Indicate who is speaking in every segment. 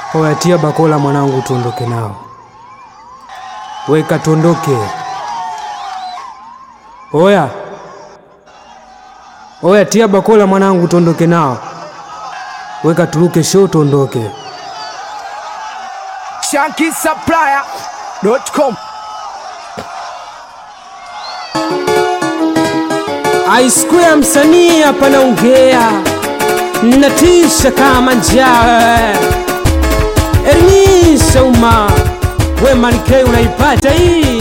Speaker 1: Oya, tia bakola mwanangu, tuondoke nao. Weka tuondoke. Oya, oya, tia bakola mwanangu, tuondoke nao. Weka turuke show, tuondoke.
Speaker 2: ShankySupplier.com
Speaker 1: Aisku ya msanii hapa naongea, natisha kama njaa. Elimisha umma, we Manikei unaipata hii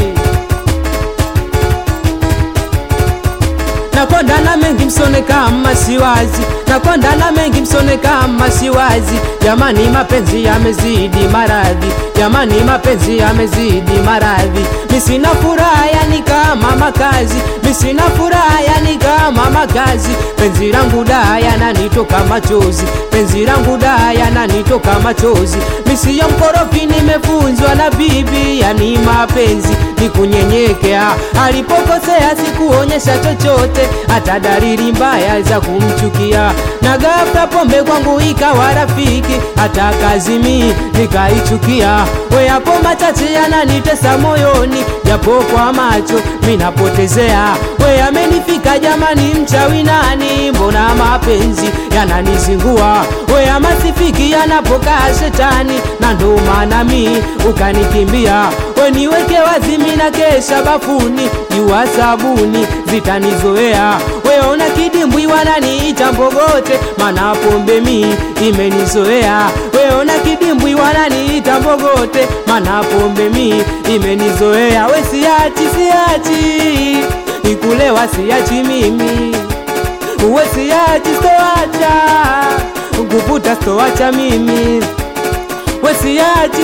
Speaker 1: nakonda na mengi msone kama siwazi, nakonda na mengi msone kama siwazi. Jamani, mapenzi yamezidi maradhi, jamani, mapenzi yamezidi maradhi. Misina furaha yani kama makazi, misina furaha yani kama makazi. Penzi langu da yananitoka machozi, penzi langu da yananitoka machozi. Misi ya mkorofi nimefunzwa na bibi, yani mapenzi ni kunyenyekea. Alipokosea sikuonyesha chochote, hata dalili mbaya za kumchukia. Na ghafla pombe kwangu ikawa rafiki, hata kazimi nikaichukia. We hapo machache yananitesa moyoni, japo kwa macho minapotezea. We amenifika jamani, mchawi nani? Mbona mapenzi yananizingua? We amasifiki yanapokaa shetani, na ndo maana mi ukanikimbia. We niweke wazi, mina kesha bafuni, jua sabuni zitanizoea. We ona kidimbwi wananiita mbogote, mana pombe mi imenizoea. We ona kidimbwi wananiita mbogote, mana pombe mi imenizoea. We siachi, siachi, ikulewa siachi mimi uwe siachi, stoacha kuputa, stoacha mimi we siachi,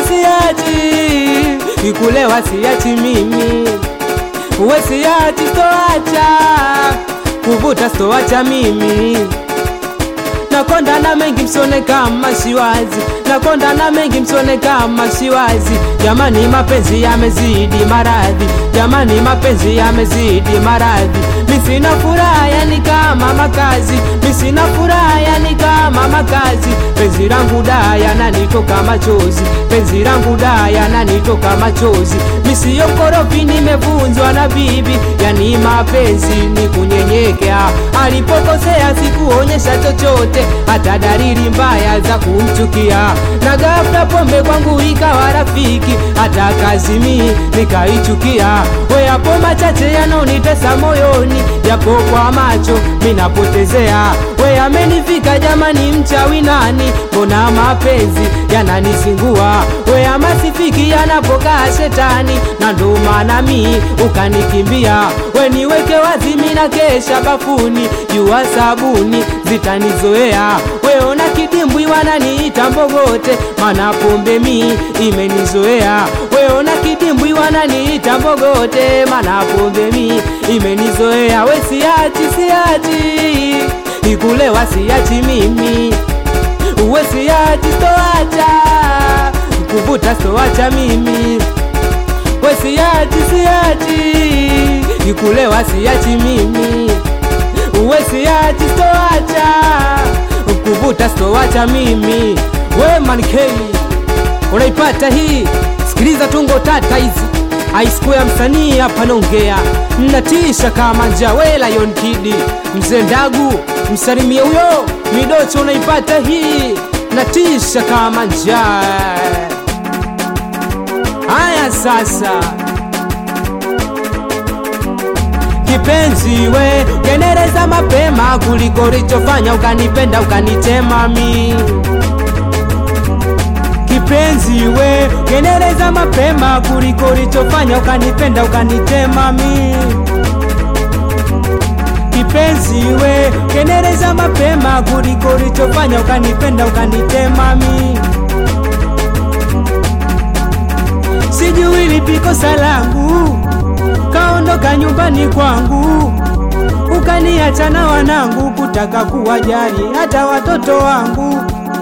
Speaker 1: siachi ikulewa siachi mimi we siachi, stoacha kuvuta, stoacha mimi nakonda na mengi msone kama siwazi, nakonda na mengi msone kama siwazi. Jamani, mapenzi yamezidi maradhi, jamani, mapenzi yamezidi maradhi. Misina furaha yani kama makazi, misina furaha yani kama makazi. Penzi langu da yananitoka machozi, penzi langu da yananitoka machozi. Misiyo mkorofi nimevunzwa na bibi, yani mapenzi ni kunyenyekea. Alipokosea sikuonyesha chochote, hata dalili mbaya za kumchukia. Na ghafla pombe kwangu ikawa rafiki, hata kazimi nikaichukia. We hapo machache yanonitesa moyoni, japo kwa macho minapotezea. We amenifika jamani, mchawi nani? Mbona mapenzi yananizingua? We amasifiki yanapokaa shetani, na ndo maana mi ukanikimbia. We niweke wazi, mina kesha bafuni, jua sabuni zitanizoea. We ona kidimbwi wananiita mbogote, mana pombe mi imenizoea. We ona kidimbwi wananiita mbogote, mana pombe mi imenizoea. We siachi, siachi ikulewa siachi mimi, uwe siachi, stoacha kuvuta, stoacha mimi we siachi, siachi ikulewa siachi mimi, uwe siachi, stoacha kuvuta, stoacha mimi. We Manikei unaipata hii, sikiliza tungo tata hizi aisku ya msanii hapa naongea, mnatisha kama njawe Lion Kid mzee Ndagu, msalimie huyo midocho, unaipata hii, natisha kama njaa. Haya sasa, kipenzi we genereza mapema kuliko ulichofanya, ukanipenda ukanitema mi kipenzi we genereza mapema kuliko ulichofanya, ukanipenda ukanitema mi kipenzi we genereza mapema kuliko ulichofanya, ukanipenda ukanitema mi sijui lipi kosa langu, kaondoka nyumbani kwangu ukaniacha na wanangu, kutaka kuwajali hata watoto wangu.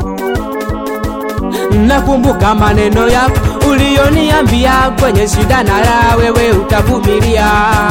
Speaker 1: Nakumbuka maneno yako uliyoniambia kwenye shida na raha, wewe utavumilia.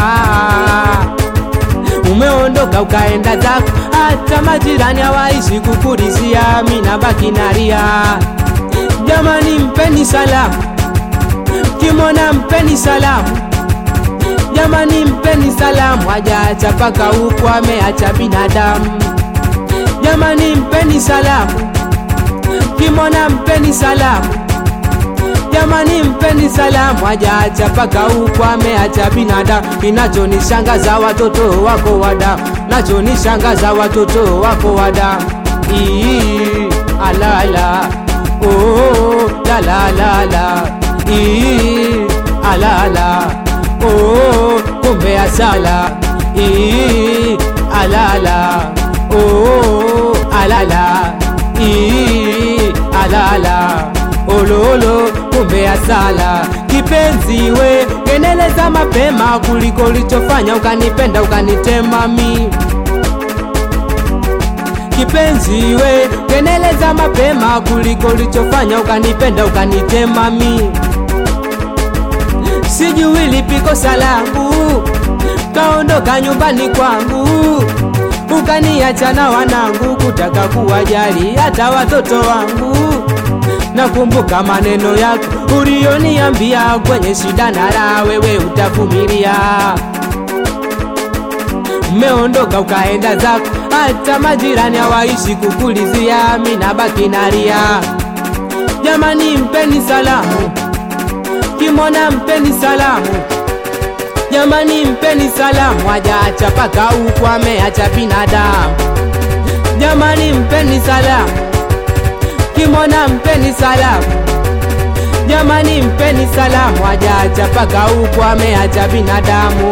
Speaker 1: Umeondoka ukaenda zako, hata majirani hawaishi kukulizia, mimi nabaki nalia. jamani mpeni salamu kimona mpeni salamu jamani mpeni salamu hajaacha paka huku ameacha binadamu jamani mpeni salamu kimona mpeni salamu jamani mpeni salamu hajaacha paka huku ameacha binadamu kinachonishangaza watoto wako wada nachonishangaza watoto wako wada Ii, alala oh, la la la la Ii, alala oh, kumbe asala Ii, alala oh, alala Ii, alala ololo kumbe asala kipenzi we keneleza mapema kuliko ulichofanya ukanipenda ukanitema mi kipenzi we keneleza mapema kuliko ulichofanya ukanipenda ukanitema mi sijui lipiko salangu kaondoka nyumbani kwangu ukaniacha na wanangu kutaka kuwajali hata watoto wangu nakumbuka maneno yako ulioniambia kwenye shida na raha wewe utavumilia umeondoka ukaenda zako hata majirani hawaishi kukulizia mina baki nalia jamani mpeni salamu kimona mpeni salamu jamani mpeni salamu hajaacha paka huku ameacha binadamu jamani mpeni salamu kimona mpeni salamu jamani mpeni salamu hajaacha paka huku ameacha binadamu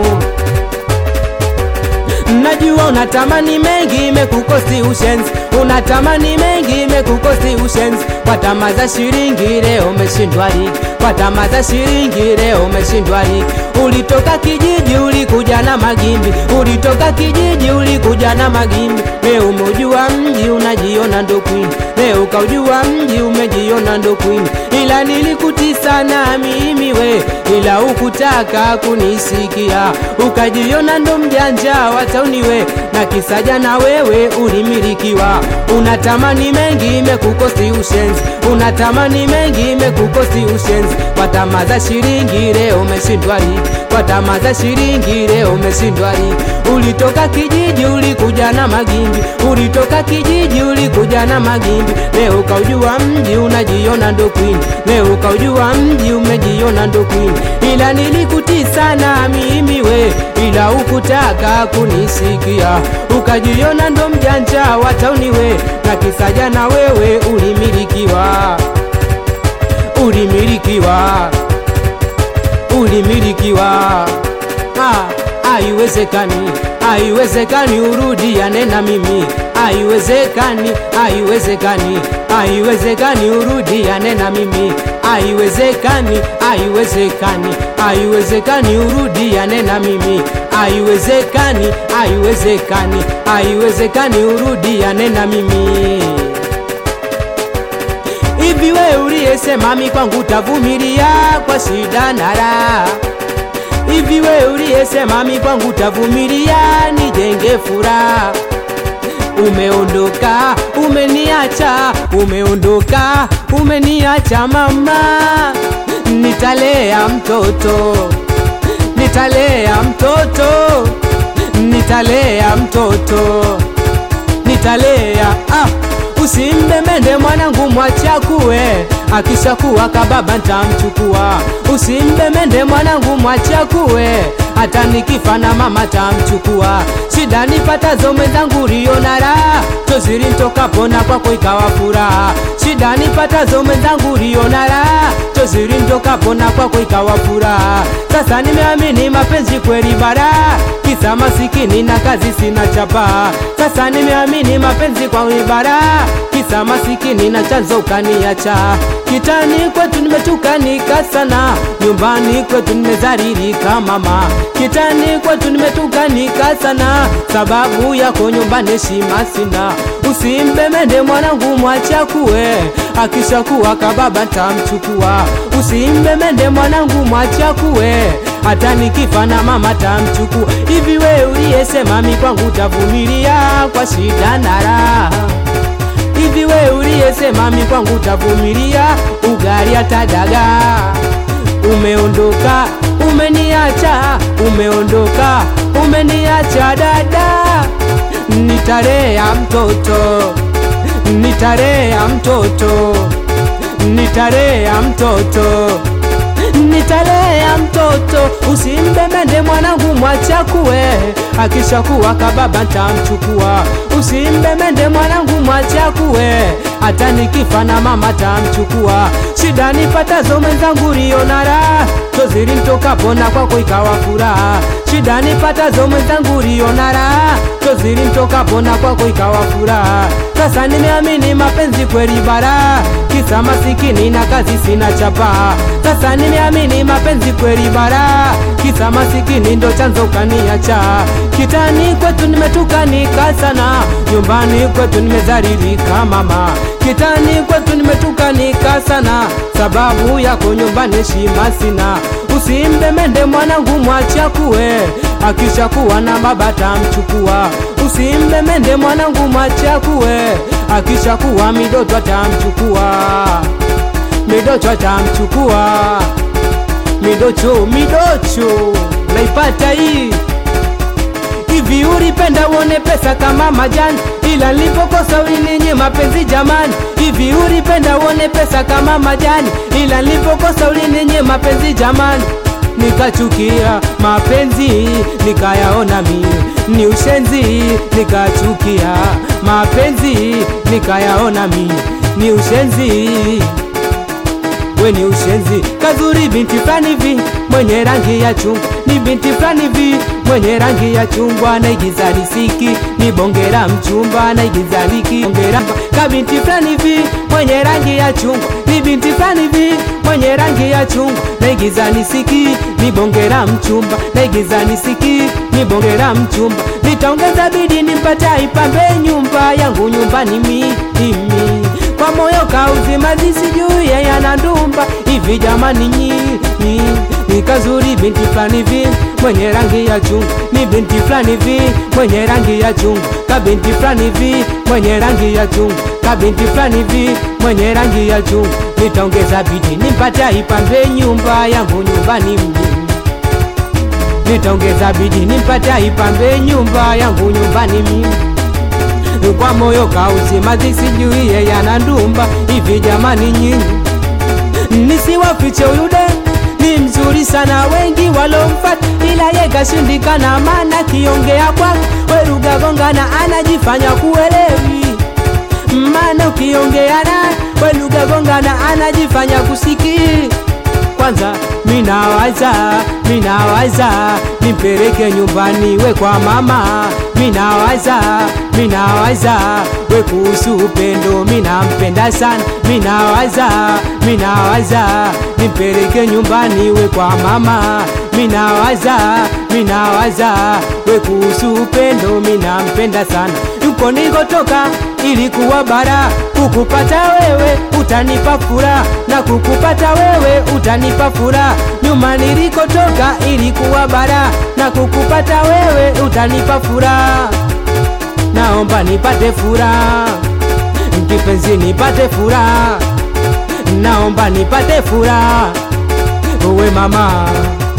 Speaker 1: najua unatamani mengi imekukosi ushenzi unatamani mengi imekukosi ushenzi kwa tamaa za shilingi leo umeshindwa ligi kwa tamaa za shilingi leo umeshindwa ligi ulitoka kijiji ulikuja na magimbi ulitoka kijiji ulikuja na magimbi leo umeujua mji unajiona ndo queen leo ukaujua mji umejiona ndo queen ila nilikutisa na mimi we ila ukutaka kunisikia ukajiona ndo mjanja wa tauni we na kisaja na wewe ulimilikiwa unatamani mengi imekukosi ushenzi unatamani mengi imekukosi ushenzi kwa tamaa za shilingi leo umeshindwa ligi kwa tamaa za shilingi leo umeshindwa ligi ulitoka kijiji ulikuja na magimbi ulitoka kijiji ulikuja na magimbi leo ukaujua mji unajiona ndo queen leo ukaujua mji umejiona ndo queen ila nilikutisa na mimi we ila ukutaka kunisikia ukajiona ndo mjanja wa tauni we na kisaja na wewe ulimilikiwa ulimilikiwa ulimilikiwa ah, haiwezekani haiwezekani urudiane na mimi haiwezekani haiwezekani haiwezekani urudiane na mimi haiwezekani haiwezekani haiwezekani urudiane na mimi haiwezekani haiwezekani haiwezekani urudiane na mimi hivi we uliyesema mi kwangu tavumilia kwa shida na raha hivi we uliyesema mi kwangu tavumilia nijenge furaha umeondoka umeniacha umeondoka umeniacha mama nitalea mtoto nitalea mtoto nitalea mtoto nitalea ah usimbemende mwanangu mwachakuwe akishakuwa kababa ntamchukua usimbemende mwanangu mwachakuwe hata nikifa na mama tamchukua shida nipatazo mwenzangu liona raha choziri ntokapo na kwako ikawa furaha shida nipatazo mwenzangu liona raha choziri ntokapo na kwako ikawa furaha sasa nimeamini mapenzi kweli bara kisa masikini na kazi sina chapa sasa nimeamini mapenzi kwa ibara kisa masikini na chanzo ukaniacha kitani kwetu nimetukanika sana nyumbani kwetu nimezaririka mama kitani kwetu nimetukanika sana sababu yako nyumbani heshima sina usimbemende mwanangu mwachakuwe akishakuwa kababa tamchukua usimbemende mwanangu mwachakuwe hata nikifa na mama tamchukua hivi we uliyesema mi kwangu tavumilia kwa shida na raha hivi hivi we uliyesema mi kwangu utavumilia ugali hata dagaa umeondoka umeniacha umeondoka umeniacha dada nitalea mtoto nitalea mtoto nitalea mtoto nitalea mtoto usimbemende mwanangu mwachakuwe akishakuwa kababa ntamchukua usimbemende mwanangu mwachakuwe hata nikifa na mama tamchukua shida nipatazo mwenzangu rionara toziri mtokapona kwako ikawa furaha shida nipatazo mwenzangu rionara toziri mtokapona kwako ikawa furaha sasa nimeamini mapenzi kweli bara kisa masikini na kazi sina chapa sasa nimeamini mapenzi kweli bara kisa masikini ndo chanzo kaniacha kitani kwetu nimetukanika sana nyumbani kwetu nimezaririka mama kitani kwetu nimetukanika sana sababu yako nyumbani heshima sina usimbemende mwanangu mwachakuwe akishakuwa na baba tamchukua usimbemende mwanangu mwachakuwe akishakuwa midoto atamchukua midocho atamchukua midocho midocho naipata hii hivi ulipenda uone pesa kama majani ila nilipokosa ulininye mapenzi jamani hivi ulipenda uone pesa kama majani ila nilipokosa ulininye mapenzi jamani nikachukia mapenzi nikayaona mie ni ushenzi nikachukia mapenzi nikayaona mie ni ushenzi we ni ushenzi kazuri binti fulani hivi mwenye rangi ya chungwa ni binti fulani hivi mwenye rangi ya chungwa naigiza risiki ni bongera mchumba naigiza liki bongera ka binti fulani hivi mwenye rangi ya chungwa ni binti fulani hivi mwenye rangi ya chungwa naigiza nisiki ni bongera mchumba naigiza nisiki ni bongera mchumba nitaongeza bidi nimpata ipambe nyumba yangu nyumbani mimi kwa moyo kauzima zisijui yana ndumba hivi jamani nyinyi ni kazuri binti fulani hivi mwenye rangi ya chungu ni binti fulani hivi mwenye rangi ya chungu ka binti fulani hivi mwenye rangi ya chungu ka binti fulani hivi mwenye rangi ya chungu nitaongeza bidi nimpate ipambe nyumba yangu nyumbani mjini nitaongeza bidi nimpate ipambe nyumba yangu nyumbani mimi kwa moyo kauzima zisijuie yana ndumba hivi jamani nyinyi nisiwafiche uyude ni mzuri sana wengi walomfata ila ye kashindikana maana kiongea kwako werugagongana anajifanya kuelewi maana ukiongea naye welugagongana anajifanya kusikii kwanza minawaza minawaza nimpeleke nyumbani we kwa mama minawaza minawaza we kuhusu upendo minampenda sana minawaza minawaza nimpeleke nyumbani we kwa mama minawaza minawaza we kuhusu upendo minampenda sana yuko nikotoka ilikuwa bara kukupata wewe utanipa furaha na kukupata wewe utanipa furaha nyuma nilikotoka ilikuwa bara na kukupata wewe utanipa furaha naomba nipate furaha kipenzi nipate furaha naomba nipate furaha we mama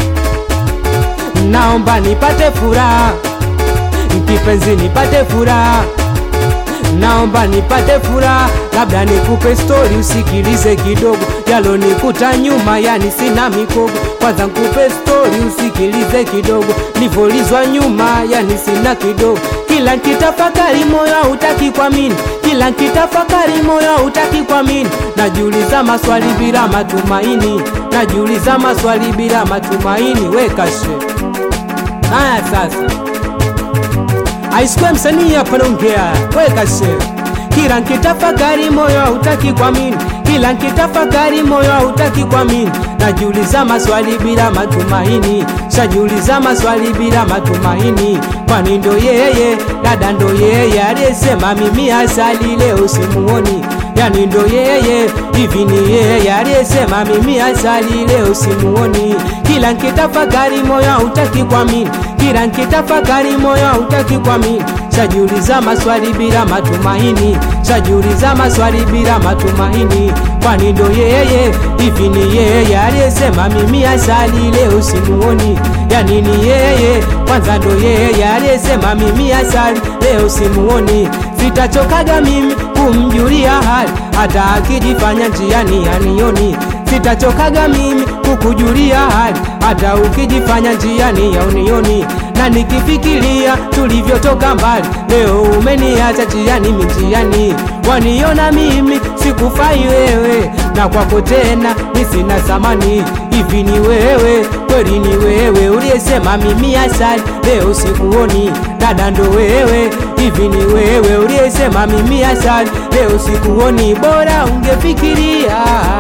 Speaker 1: naomba nipate furaha kipenzi nipate furaha naomba nipate furaha labda nikupe stori usikilize kidogo yalonikuta nyuma yani sina mikogo kwanza nkupe stori usikilize kidogo nivolizwa nyuma yani sina kidogo kila nkitafakari moyo hautaki kuamini kila nkitafakari moyo hautaki kuamini najiuliza maswali bila matumaini najiuliza maswali bila matumaini wekashe haya sasa aisikwe msanii hapa naongea wekashe kila nkitafakari moyo hautaki kuamini kila nkitafakari moyo hautaki kuamini najiuliza maswali bila matumaini shajiuliza maswali bila matumaini kwani ndo yeye dada ndo yeye aliyesema mimi asali leo simuoni yani ndo yeye hivi ni yeye aliyesema mimi asali leo simuoni kila nkitafakari moyo hautaki kuamini kila nkitafakari moyo hautaki kuamini shajiuliza maswali bila matumaini, shajiuliza maswali bila matumaini. Kwani ndo yeye hivi? Ni yeye aliyesema mimi asali leo simuoni? Yani ni yeye kwanza, ndo yeye aliyesema mimi asali leo simuoni. Sitachokaga mimi kumjulia hali, hata akijifanya njiani anioni. Sitachokaga mimi kukujulia hali, hata ukijifanya njiani yaunioni. Na nikifikiria tulivyotoka mbali, leo umeniacha njiani minjiani. Waniona mimi sikufai wewe, na kwako tena mi sina thamani. Hivi ni wewe kweli, ni wewe uliyesema mimi asali leo sikuoni. Dada ndo wewe, hivi ni wewe uliyesema mimi asali leo sikuoni. Bora ungefikiria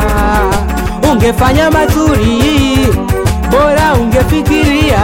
Speaker 1: ungefanya mazuri, bora ungefikiria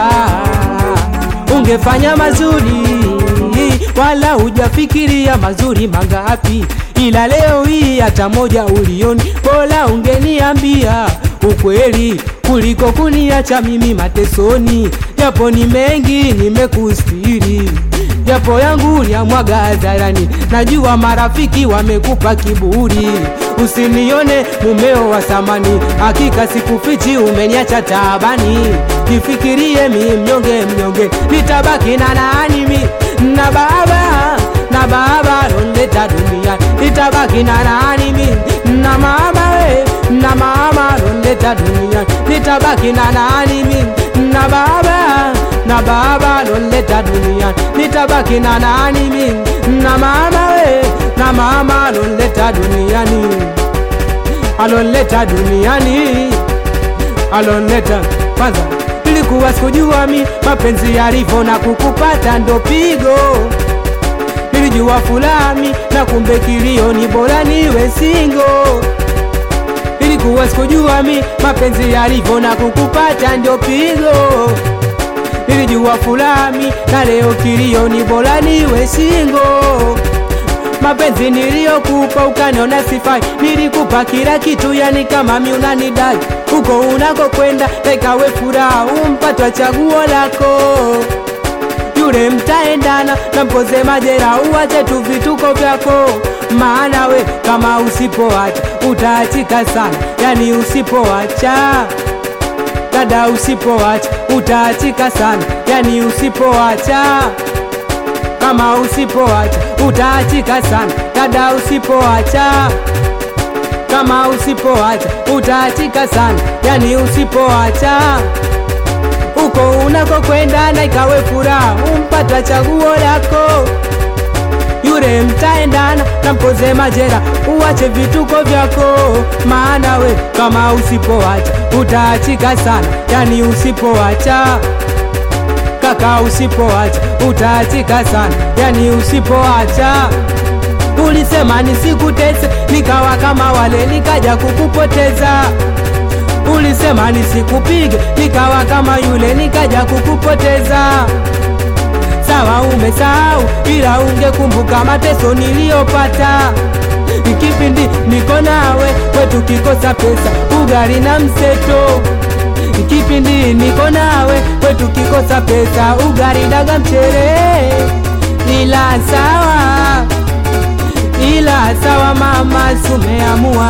Speaker 1: ungefanya mazuri, wala hujafikiria mazuri mangapi, ila leo hii hata moja ulioni. Bora ungeniambia ukweli kuliko kuniacha mimi matesoni, japo ni mengi nimekustiri japo yangu uliamwaga hadharani, najua marafiki wamekupa kiburi. Usinione mumeo wa thamani, hakika sikufichi, umeniacha taabani. Nifikirie mi mnyonge mnyonge, nitabaki na nani mi na baba na baba lonleta dunia, nitabaki na nani mi na mama we na mama lonleta dunia, nitabaki na nani mi na baba na baba lonleta dunia, nitabaki na nani mi na mama we na mama lonleta duniani, alonleta duniani, alonleta kwanza. Nilikuwa sikujua mi mapenzi yalivyo na kukupata ndo pigo, nilijua fulani na kumbe kilio ni bora niwe singo. Nilikuwa sikujua mi mapenzi yalivyo na kukupata ndio pigo nilijua fulani na leo kilio ni bora niwe singo. Mapenzi niliyokupa ukaniona sifai, nilikupa kila kitu, yani kama mi unanidai. Huko unakokwenda ikawe furaha, umpatwa chaguo lako yule mtaendana na mpoze majera, uache tu vituko vyako, maana we kama usipoacha utaachika sana, yani usipoacha dada, usipoacha utaachika sana, yani usipoacha kama usipoacha utaachika sana, dada, usipoacha kama usipoacha utaachika sana, yani usipoacha uko unakokwenda na ikawe furaha, umpata chaguo lako yule mtaendana na mpoze majera, uache vituko vyako, maana we kama usipoacha utaachika sana, yani usipoacha kaka, usipoacha utaachika sana, yani usipoacha Ulisema nisikutese, nikawa kama wale, nikaja kukupoteza. Ulisema nisikupige, nikawa kama yule, nikaja kukupoteza. Sawa, umesahau, ila ungekumbuka mateso niliyopata kipindi niko nawe, kwetu kikosa pesa, ugali na mseto. Kipindi niko nawe, kwetu kikosa pesa, ugali daga mchere, ila sawa ila sawa mama, sumeamua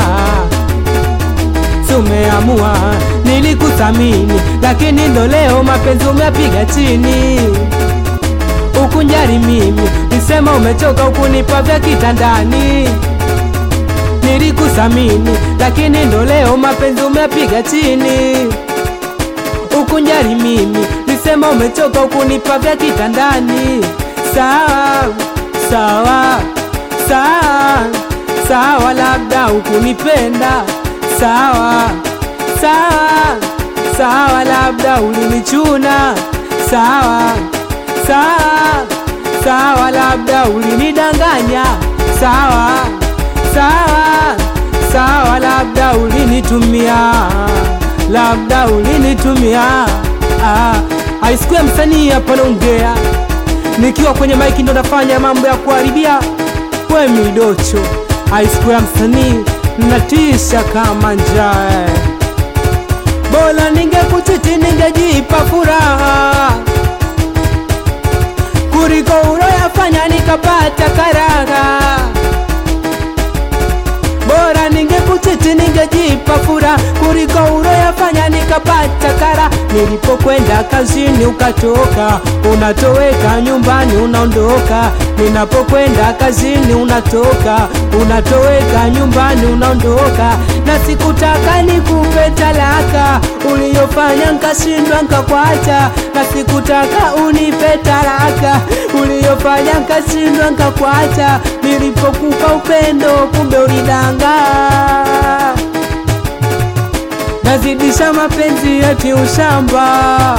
Speaker 1: sumeamua, nilikuthamini lakini ndo leo mapenzi umepiga chini. Ukunjari mimi nisema umechoka, ukunipa vya kitandani. Nilikuthamini lakini ndo leo mapenzi umepiga chini. Ukunjari mimi nisema umechoka, ukunipa vya kitandani. Sawa sawa sawa sawa, labda ukunipenda. Sawa sawa sawa, labda ulinichuna. Sawa sawa sawa, labda ulinidanganya. Sawa sawa sawa, labda ulinitumia, labda ulinitumia. Ah, aisikuwa msanii hapa naongea nikiwa kwenye maiki ndo nafanya mambo ya kuharibia we midocho aisikuwa ya msanii natisha kama njaa bora ningekuchiti ningejipa furaha kuliko uloyafanya nikapata karaha bora ningekuchiti ningejipa fura kuliko uloyafanya nikapata kara nilipokwenda kazini ukatoka unatoweka nyumbani unaondoka ninapokwenda kazini unatoka unatoweka nyumbani unaondoka na sikutaka nikupe talaka uliyofanya nkashindwa nkakwacha na sikutaka unipe talaka uliyofanya nkashindwa nkakwacha nilipokupa upendo kumbe ulidanga nazidisha mapenzi eti ushamba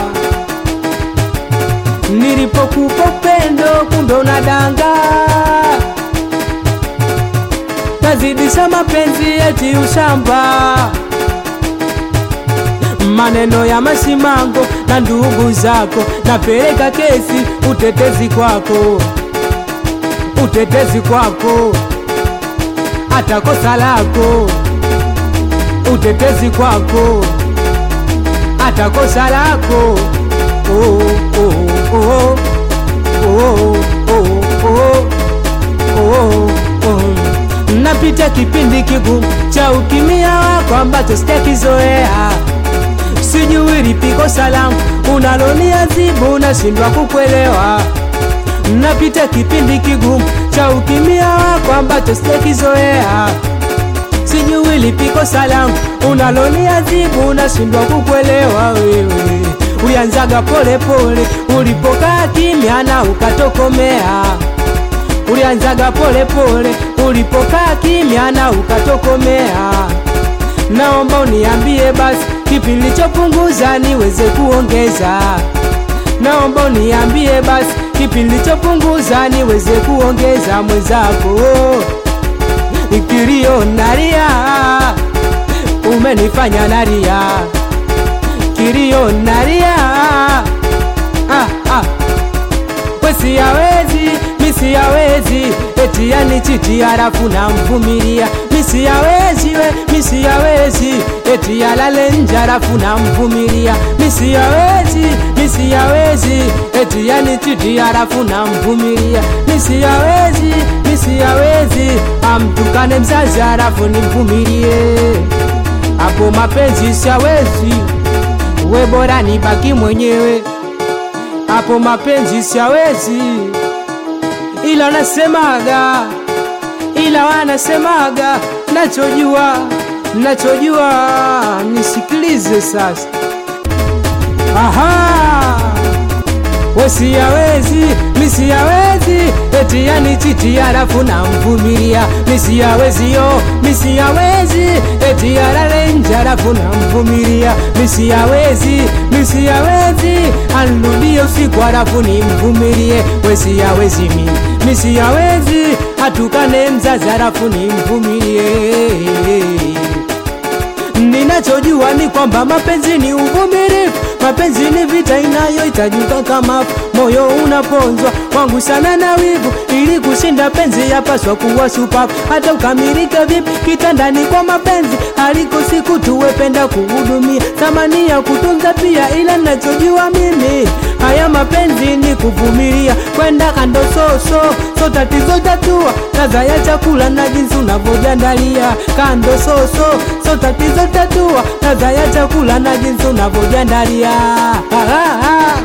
Speaker 1: nilipokupa upendo kumbe unadanga nazidisha mapenzi eti ushamba maneno ya masimango na ndugu zako napeleka kesi utetezi kwako utetezi kwako hata kosa lako utetezi kwako hata kosa lako oh, oh, oh, oh, oh, oh, oh, oh. napita kipindi kigumu cha ukimia wako ambacho sijakizoea sijui lipi kosa langu unaloniazibu nashindwa kukwelewa napita kipindi kigumu cha ukimia wako ambacho sijakizoea sijui lipi kosa langu unaloniazibu nashindwa kukwelewa wewe ulianzaga pole pole ulipokaa kimya na ukatokomea ulianzaga pole pole ulipokaa kimya na ukatokomea naomba uniambie basi kipi nilichopunguza niweze kuongeza naomba uniambie basi kipi nilichopunguza niweze kuongeza mwenzako kilio nalia umenifanya nalia kilio nalia ah, ah. wesi yawezi misi yawezi eti yani chiti harafu na mvumilia misi yawezi we misi yawezi eti yalale nje harafu na mvumilia misi yawezi misi yawezi eti yani chiti harafu na mvumilia misi yawezi misi yawezi amtukane mzazi harafu nimvumilie hapo mapenzi siawezi we bora nibaki mwenyewe hapo mapenzi siawezi ila nasemaga ila wanasemaga nachojua nachojua nisikilize sasa aha wesiyawezi misiyawezi eti yani chiti harafu na mvumilia misiyawezi yo misiyawezi eti yalalenje harafu na mvumilia misiyawezi misiyawezi anrudie usiku harafu ni mvumilie wesiyawezi mi misiyawezi hatukane mzazi harafu ni mvumilie ninachojua ni kwamba mapenzi ni uvumilivu mapenzi ni vita inayohitajika kama moyo unaponzwa wangu sana na wivu ili kushinda penzi yapaswa kuwa shupavu hata ukamilike vipi kitandani kwa mapenzi aliko siku tuwependa kuhudumia thamani ya kutunza pia ila nachojua mimi haya mapenzi ni kuvumilia kwenda kando soso so tatizo tatua ladha ya chakula na jinsi unavyojandalia kando soso so tatizo tatua ladha ya chakula na jinsi unavyojandalia ah, ah, ah.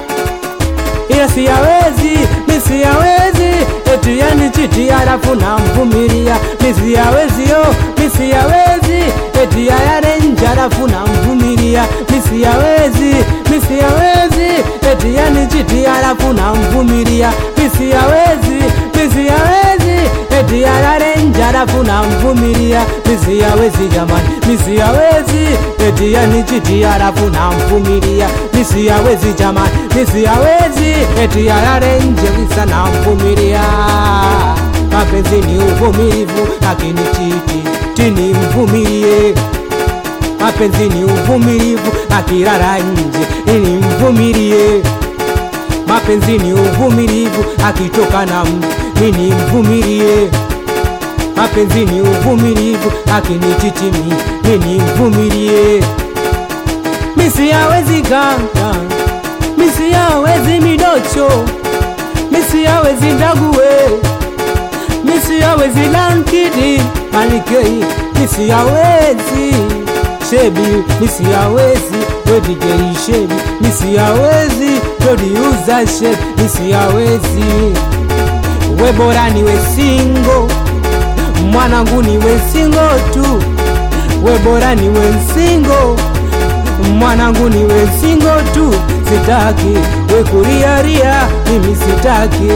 Speaker 1: ila siyawezi misiyawezi eti yani chiti halafu na mvumilia misiyawezi yo misiyawezi eti yayale nje halafu na mvumilia misiyawezi misiyawezi eti yani chiti halafu na mvumilia misiyawezi misiyawezi eti yalale nje halafu na mvumilia misiyawezi jamani misiyawezi eti yani chiti halafu na mvumilia misiyawezi jamani misiyawezi eti yalale nje kisa na mvumilia mapenzi ni uvumilivu lakini chiti tini mvumilie mapenzi ni uvumilivu akilala nje ili mvumilie mapenzi ni uvumilivu akitoka na mtu mini mvumilie mapenzi ni uvumilivu akinichitimi mini mvumilie misi yawezi ganga misi yawezi midocho misiyawezi ndaguwe misiyawezi lankidi malikei misiyawezi shebi misiyawezi wedigei shebi misiyawezi todiuza shebi misiyawezi we bora niwe singo mwanangu niwe singo tu we bora niwe singo mwanangu niwe singo tu sitaki we kuriaria mimi sitaki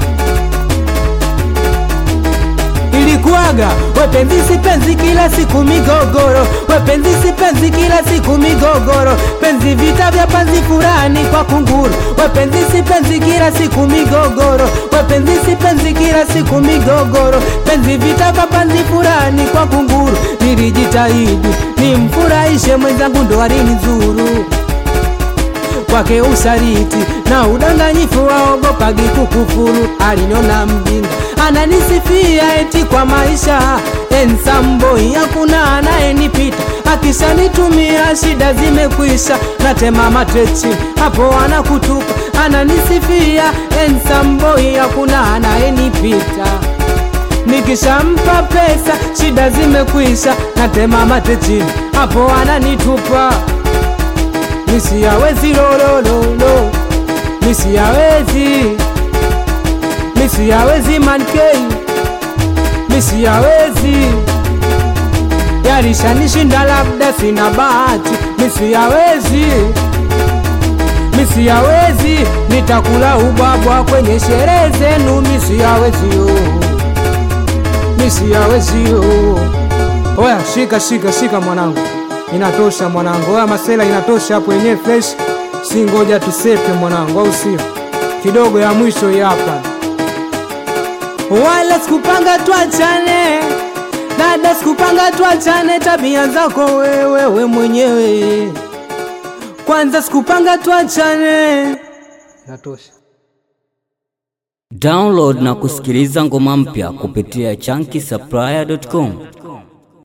Speaker 1: ilikuwaga wepenzi sipenzi kila siku migogoro wepenzi sipenzi kila siku migogoro penzi vita vya panzi furani kwa kunguru wepenzi sipenzi kila siku migogoro wepenzi sipenzi kila siku migogoro penzi vita vya panzi furani kwa kunguru nilijitahidi nimfurahishe mwenzangu ndo alinizuru kwake usariti na udanganyifu waogopagi kukufuru alinona mjinga ananisifia eti kwa maisha ensamboi hakuna anayenipita akishanitumia shida zimekwisha natema matechi hapo anakutupa ananisifia ensamboi hakuna anayenipita nikishampa pesa shida zimekwisha natema matechini hapo ananitupa misiyawezi lolololo misiyawezi misiyawezi mankei misiyawezi yalishanishinda labda sina bahati misiyawezi misiyawezi nitakula ubwabwa kwenye sherehe zenu misiyawezio misiyawezio oya shika shika shika mwanangu inatosha mwanangu oya masela inatosha hapo yenyewe fresh si ngoja tusepe mwanangu au sio kidogo ya mwisho hii hapa wala sikupanga tuachane dada sikupanga tuachane tabia zako wewe we mwenyewe kwanza sikupanga tuachane inatosha
Speaker 2: Download na kusikiliza ngoma mpya kupitia chunky supplier.com.